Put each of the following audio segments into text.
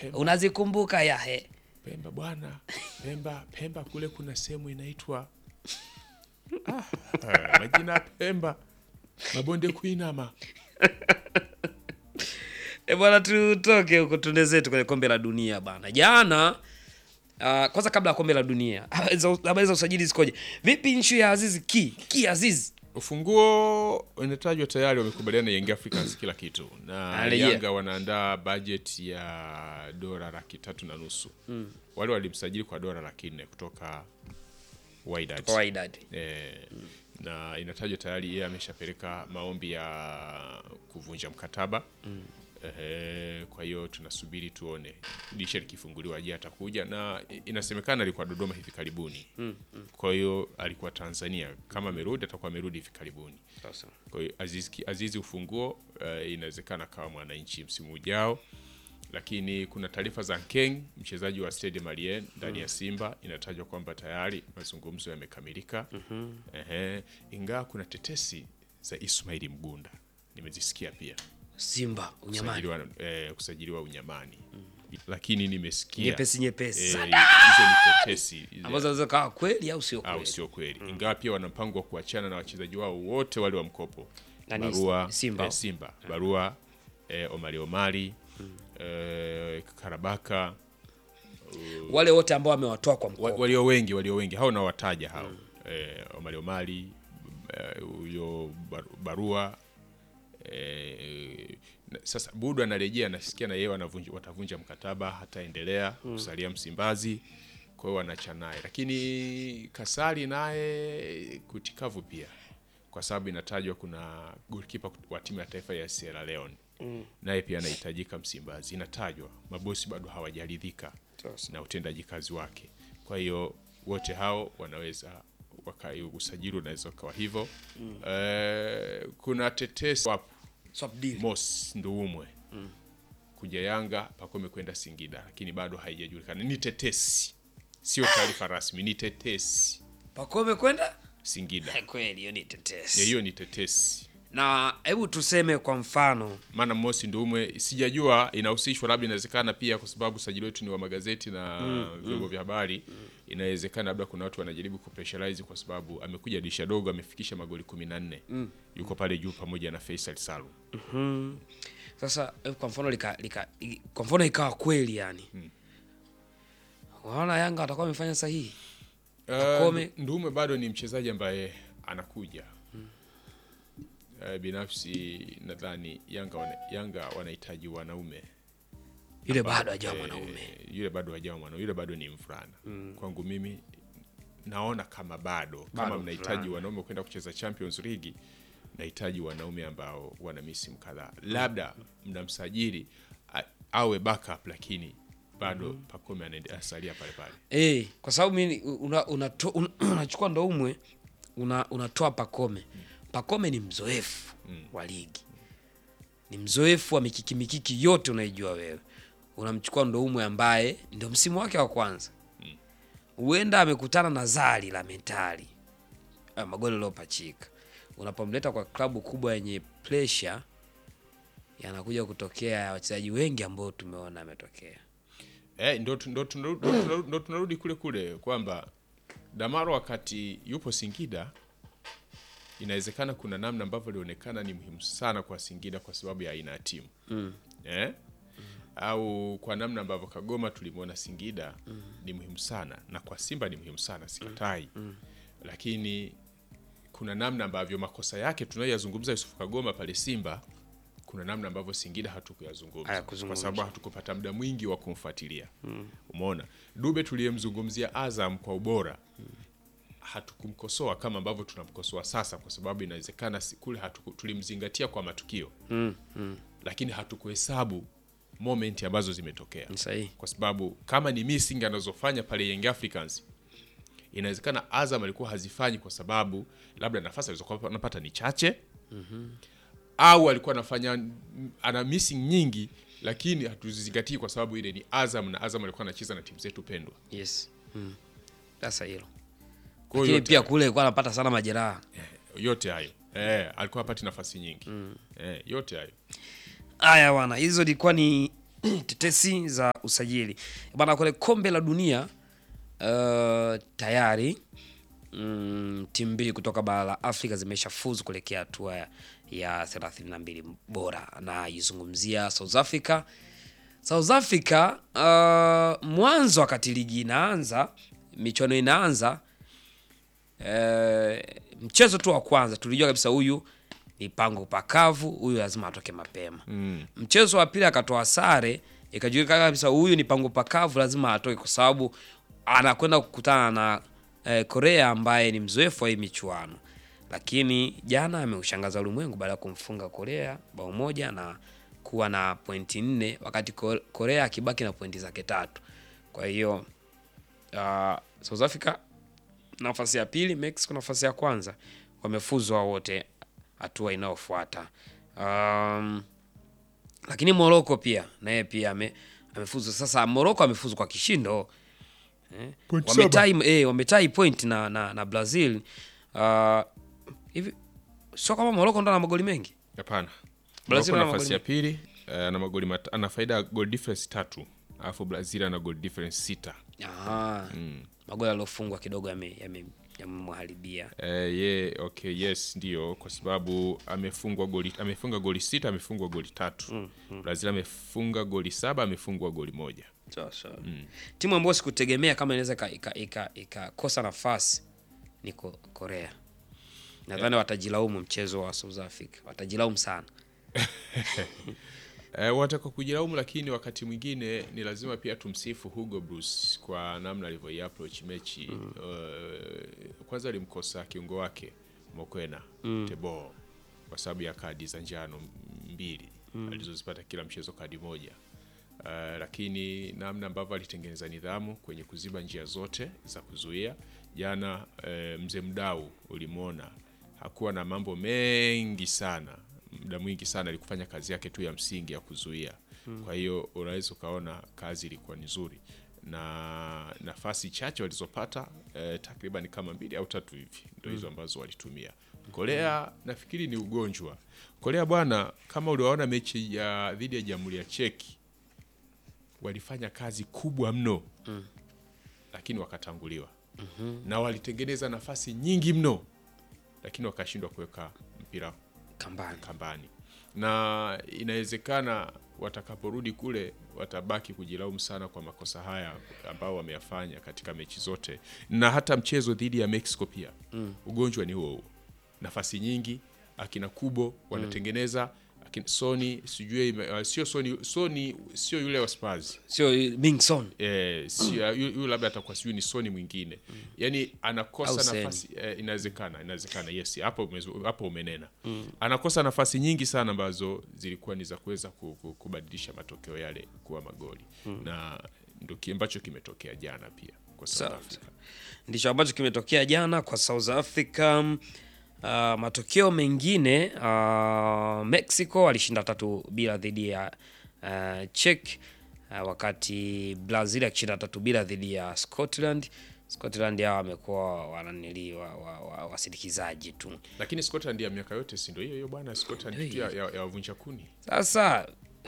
Pemba. unazikumbuka yahe Pemba bwana, Pemba, Pemba kule kuna sehemu inaitwa ah, ah, majina ya Pemba, mabonde kuinama. E bwana, tutoke huko tuende zetu kwenye kombe la dunia bana. Jana uh, kwanza kabla ya kombe la dunia, habari za- habari za usajili zikoje? Vipi nchi ya Azizi ki ki Azizi Ufunguo unatajwa tayari, wamekubaliana na Young Africans kila kitu, na Arejea. Yanga wanaandaa budget ya dola laki tatu na nusu wale walimsajili kwa dola laki nne kutoka Wydad. kwa Wydad? Eh, na inatajwa tayari yeye ameshapeleka maombi ya kuvunja mkataba Ehe, kwa hiyo tunasubiri tuone dirisha likifunguliwa, je atakuja, na inasemekana alikuwa Dodoma hivi karibuni. Kwa hiyo alikuwa Tanzania, kama amerudi atakuwa amerudi hivi karibuni. Sasa Kwa hiyo Azizi, Azizi ufunguo eh, inawezekana kawa mwananchi msimu ujao, lakini kuna taarifa za Nkeng mchezaji wa Stade Malien ndani ya Simba, inatajwa kwamba tayari mazungumzo yamekamilika. Ehe, ingawa kuna tetesi za Ismaili Mgunda nimezisikia pia Simba unyamani kusajiliwa, eh, kusajiliwa unyamani lakini nimesikia nyepesi nyepesi eh, sana hizo ni tetesi ambazo zinaweza kawa kweli au sio au kweli. sio kweli, ingawa pia wana mpango wa kuachana na wachezaji wao wote wale wa mkopo Nani, barua Simba? eh, Simba barua eh, Omari Omari eh, Karabaka Wale wote ambao wamewatoa kwa wa- mkopo walio wengi walio wengi hao nawataja hao eh, Omari Omari eh, huyo bar- barua eh, na- sasa Budu anarejea nasikia na yeye wanavunja- watavunja mkataba hataendelea kusalia Msimbazi kwa hiyo wanacha naye lakini Kasari naye kutikavu pia kwa sababu inatajwa kuna goalkeeper wa timu ya taifa ya Sierra Leone naye pia anahitajika Msimbazi inatajwa mabosi bado hawajaridhika Sasa. na utendaji kazi wake. Kwa hiyo wote hao wanaweza waka, usajili unaweza ukawa hivyo. Eh, kuna tetesi wapo swap deal. Mos Nduumwe kuja Yanga, Pakome kwenda Singida, lakini bado haijajulikana. Ni tetesi, sio taarifa rasmi, ni tetesi. Pakome kwenda Singida, Eh, kweli, hiyo ni Ya, tetesi. hiyo ni tetesi. Na hebu tuseme kwa mfano maana Mosi Nduumwe sijajua inahusishwa, labda inawezekana pia kwa sababu usajili wetu ni wa magazeti na vyombo vya habari. Inawezekana labda kuna watu wanajaribu kupressurize kwa sababu amekuja dirisha dogo, amefikisha magoli kumi na nne yuko pale juu pamoja na Faisal Salum. sasa, hebu kwa mfano lika, lika, i- kwa mfano ikawa kweli yani waona Yanga watakuwa wamefanya sahihi. Pakome- Uh, Nduumwe bado ni mchezaji ambaye anakuja. Uh, binafsi nadhani Yanga wana, Yanga wanahitaji wanaume Yule bado hajawa Eh, mwanaume. yule bado hajawa mwanaume, yule bado ni mvulana. Kwangu mimi naona kama bado, Bado kama mnahitaji mvulana. wanaume kwenda kucheza Champions League, nahitaji wanaume ambao wana misimu kadhaa, labda mnamsajili a- awe backup, lakini bado Pakome anaende- asalia pale pale. Eh, kwa sababu mimi una, unato- una, unachukua Ndoumwe una, unatoa Pakome. Pakome ni mzoefu wa ligi, ni mzoefu wa mikiki mikiki yote unaijua wewe. Unamchukua Ndoumwe ambaye ndio msimu wake wa kwanza, huenda amekutana na zali la mentali Ah, magoli aliyopachika. Unapomleta kwa klabu kubwa yenye pressure, yanakuja kutokea ya wachezaji wengi ambao tumeona ametokea. Eh, ndo, tu- ndo, tunarudi- ndo, tunarudi- ndo tunarudi kule kule kwamba Damaro wakati yupo Singida, inawezekana kuna namna ambavyo ilionekana ni muhimu sana kwa Singida kwa sababu ya aina ya timu eh? au kwa namna ambavyo Kagoma tulimwona Singida ni muhimu sana na kwa Simba ni muhimu sana sikatai, lakini kuna namna ambavyo makosa yake tunayoyazungumza Yusuf Kagoma pale Simba, kuna namna ambavyo Singida hatukuyazungumza kwa Hayakuzungumza. sababu hatukupata muda mwingi wa kumfuatilia. Umeona Dube tuliyemzungumzia Azam kwa ubora hatukumkosoa kama ambavyo tunamkosoa sasa, kwa sababu inawezekana si- kule hatuku, tulimzingatia kwa matukio lakini hatukuhesabu moment ambazo zimetokea Ni sahihi. kwa sababu kama ni missing anazofanya pale Young Africans inawezekana Azam alikuwa hazifanyi kwa sababu labda nafasi alizokuwa anapata ni chache au alikuwa anafanya ana missing nyingi, lakini hatuzizingatii kwa sababu ile ni Azam na Azam alikuwa anacheza na timu zetu pendwa. Yes. Mm. Sasa hilo. Kwa hiyo Lakini yote, pia kule alikuwa anapata sana majeraha. yote hayo eh, alikuwa hapati nafasi nyingi eh, yote hayo Haya bwana, hizo ilikuwa ni tetesi za usajili bana, kwenye kombe la dunia uh, tayari mm, timu mbili kutoka bara la Afrika zimeshafuzu kuelekea hatua ya, ya 32 bora, na izungumzia South Africa. South Africa uh, mwanzo wakati ligi inaanza, michuano inaanza eh, mchezo tu wa kwanza tulijua kabisa huyu ni pango pakavu, huyu lazima atoke mapema. Mm. Mchezo wa pili akatoa sare, ikajulikana kabisa huyu ni pango pakavu, lazima atoke kwa sababu anakwenda kukutana na eh, Korea ambaye ni mzoefu wa hii michuano. Lakini jana ameushangaza ulimwengu baada ya kumfunga Korea bao moja na kuwa na pointi nne wakati Ko- Korea akibaki na pointi zake tatu. Kwa hiyo uh, South Africa nafasi ya pili, Mexico nafasi ya kwanza, wamefuzwa wote hatua inayofuata. Um, lakini Morocco pia naye pia ame, amefuzu. Sasa Morocco amefuzu kwa kishindo eh, Point wametai eh, wametai point na, na, na Brazil uh, hivi sio kama Morocco ndo ana magoli mengi Hapana. Brazil Morocco ana nafasi magoli ya pili eh, ana magoli mat- ana faida ya goal difference tatu alafu Brazil ana goal difference sita. Aha, magoli yaliyofungwa kidogo yame- yame- yamemharibia Eh, ye okay, yes ndio kwa sababu amefungwa goli amefunga goli sita amefungwa goli tatu. Brazil amefunga goli saba amefungwa goli moja. Sawa sawa. Timu ambayo sikutegemea kama inaweza ika- ika- ika- ikakosa nafasi ni Ko- Korea. Nadhani watajilaumu mchezo wa South Africa, watajilaumu sana. Eh, wataka kujilaumu, lakini wakati mwingine ni lazima pia tumsifu Hugo Bruce kwa namna alivyo approach mechi. Eh, kwanza alimkosa kiungo wake Mokwena Tebo kwa sababu ya kadi za njano mbili alizozipata kila mchezo kadi moja. Eh, lakini namna ambavyo alitengeneza nidhamu kwenye kuziba njia zote za kuzuia jana, eh, mzee Mdau ulimwona hakuwa na mambo mengi sana muda mwingi sana alikufanya kazi yake tu ya msingi ya kuzuia. Kwa hiyo unaweza ukaona kazi ilikuwa ni nzuri na nafasi chache walizopata eh, takriban kama mbili au tatu hivi ndio hizo ambazo walitumia. Korea nafikiri ni ugonjwa. Korea bwana, kama uliwaona mechi ya dhidi ya Jamhuri ya Cheki walifanya kazi kubwa mno lakini wakatanguliwa na walitengeneza nafasi nyingi mno lakini wakashindwa kuweka mpira Kambani. kambani na inawezekana watakaporudi kule watabaki kujilaumu sana kwa makosa haya ambao wameyafanya katika mechi zote na hata mchezo dhidi ya Mexico pia ugonjwa ni huo huo nafasi nyingi akina kubo wanatengeneza akina Sony sijui ime- uh, sio Sony Sony sio yule wa Spurs Sio Mingson. eh, sio yu yu labda atakuwa sijui ni Sony mwingine yani Au anakosa Seni. nafasi eh, inawezekana inawezekana yes hapo umezu- hapo umenena anakosa nafasi nyingi sana ambazo zilikuwa ni za kuweza ku- ku- kubadilisha matokeo yale kuwa magoli na ndo ki- ambacho kimetokea jana pia kwa South Sawa, Africa Ndicho ambacho kimetokea jana kwa South Africa. Uh, matokeo mengine uh, Mexico alishinda tatu bila dhidi ya uh, Czech uh, wakati Brazil akishinda tatu bila dhidi ya Scotland. Scotland hao wamekuwa wananili wa, wa, wa, wasindikizaji tu. lakini Scotland ya miaka yote si ndio hiyo hiyo bwana Scotland Ndio tu ya, ya, ya wavunja kuni Sasa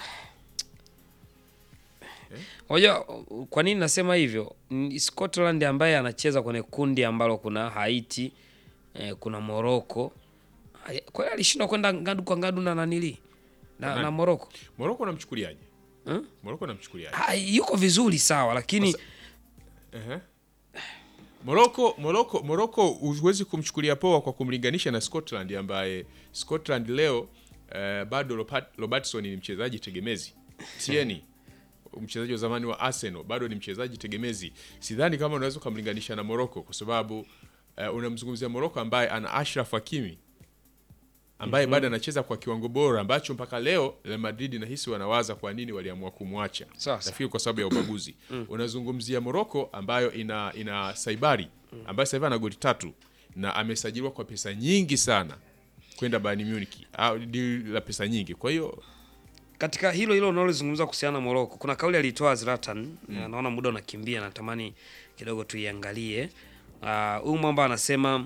Unajua kwa nini nasema hivyo? Ni Scotland ambaye anacheza kwenye kundi ambalo kuna Haiti, eh, kuna Morocco. Haya, Kwa hiyo alishindwa kwenda ngadu kwa ngadu na nanili na, Nani? na Morocco. Morocco namchukuliaje Hmm? Morocco namchukuliaje Ha, yuko vizuri sawa, lakini Ehe. Morocco Morocco Morocco huwezi kumchukulia poa kwa kumlinganisha na Scotland ambaye Scotland leo eh, bado Robert- Robertson ni mchezaji tegemezi. Tierney mchezaji wa zamani wa Arsenal bado ni mchezaji tegemezi. Sidhani kama unaweza kumlinganisha na Morocco kwa sababu eh, unamzungumzia Morocco ambaye ana Ashraf Hakimi ambaye bado anacheza kwa kiwango bora ambacho mpaka leo Real Madrid nahisi wanawaza kwa nini waliamua kumwacha. Sasa. Nafikiri kwa sababu ya ubaguzi. Unazungumzia Morocco ambayo ina ina Saibari ambaye sasa hivi ana goli tatu na amesajiliwa kwa pesa nyingi sana kwenda Bayern Munich. Au deal la pesa nyingi. Kwa hiyo katika hilo hilo unalozungumza kuhusiana na Morocco, kuna kauli alitoa Zlatan na naona muda unakimbia, natamani kidogo tuiangalie. Ah, Huyu mwamba anasema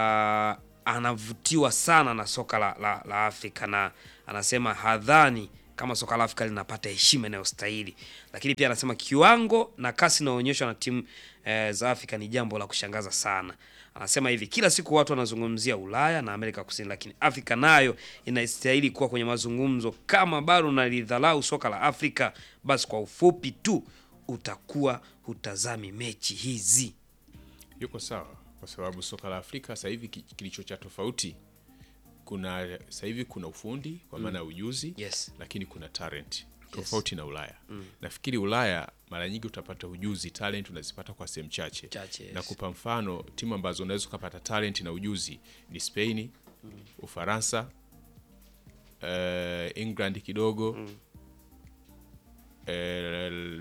ah, anavutiwa sana na soka la, la, la Afrika na anasema hadhani kama soka la Afrika linapata heshima inayostahili. Lakini pia anasema kiwango na kasi inayoonyeshwa na timu eh, za Afrika ni jambo la kushangaza sana. Anasema hivi, kila siku watu wanazungumzia Ulaya na Amerika Kusini, lakini Afrika nayo inastahili kuwa kwenye mazungumzo. Kama bado unalidhalau soka la Afrika, basi kwa ufupi tu utakuwa hutazami mechi hizi. Yuko sawa, kwa sababu soka la Afrika sasa hivi ki- kilicho cha tofauti, kuna sasa hivi kuna ufundi kwa maana ya ujuzi Yes. lakini kuna talent tofauti na Ulaya. Nafikiri Ulaya mara nyingi utapata ujuzi, talent unazipata kwa sehemu chache. Chache, yes. Na kupa mfano timu ambazo unaweza ukapata talent na ujuzi ni Spain, Ufaransa, eh, England kidogo eh,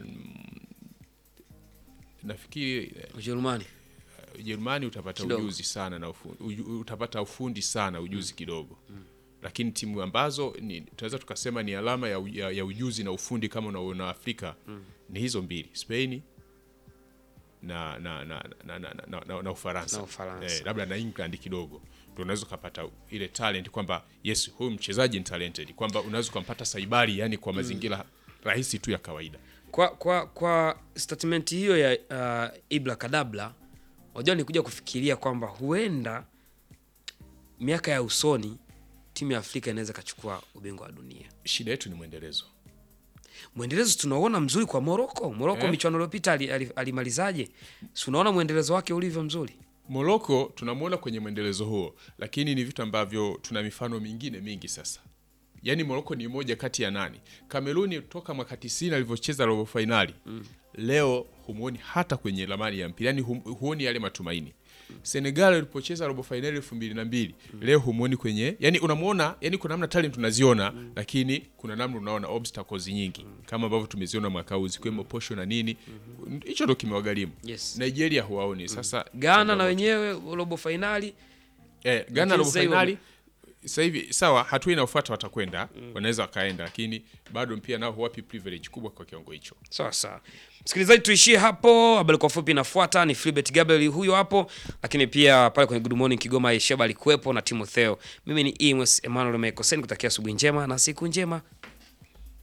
nafikiri eh, Ujerumani Ujerumani utapata Kidogo. ujuzi sana na ufu, uju, utapata ufundi sana ujuzi kidogo lakini timu ambazo ni, tunaweza tukasema ni alama ya, u- ya, ya ujuzi na ufundi kama unaona Afrika ni hizo mbili Spain na na na, na, na, na, na, na Ufaransa, Na Ufaransa. Eh, labda na England kidogo ndio unaweza ukapata ile talent kwamba yes huyu mchezaji ni talented kwamba unaweza ukampata saibari yani kwa mazingira rahisi tu ya kawaida kwa kwa kwa statement hiyo ya uh, Ibra Kadabla, wajua nikuja kufikiria kwamba huenda miaka ya usoni timu ya Afrika inaweza ikachukua ubingwa wa dunia. shida yetu ni mwendelezo Mwendelezo tunaona mzuri kwa Moroko. Moroko Eh. michuano iliyopita ali- ali- alimalizaje? Si unaona mwendelezo wake ulivyo mzuri. Moroko tunamwona kwenye mwendelezo huo, lakini ni vitu ambavyo tuna mifano mingine mingi sasa. Yaani Moroko ni moja kati ya nani. Kameruni toka mwaka 90 alivyocheza robo fainali leo humuoni hata kwenye ramani ya mpira, yaani hum, huoni yale matumaini. Senegal ilipocheza robo fainali elfu mbili na mbili leo humuoni kwenye, yani unamwona, yani kuna namna talent tunaziona, lakini kuna namna unaona obstacles nyingi kama ambavyo tumeziona mwaka huu zikiwemo posho na nini, hicho ndo kimewagharimu. Yes. Nigeria huwaoni sasa. Ghana na wenyewe robo fainali Eh, Ghana Lakini robo sasa hivi fainali sasa hivi sawa, hatua inayofuata watakwenda, wanaweza wakaenda, lakini bado pia nao huwapi privilege kubwa kwa kiwango hicho. Sawa sawa, msikilizaji, tuishie hapo. Habari kwa fupi inafuata. Ni Philbert Gabriel huyo hapo, lakini pia pale kwenye Good Morning Kigoma Yesheba alikuwepo na Timotheo. Mimi ni Emos Emmanuel Mekosen, kutakia asubuhi njema na siku njema.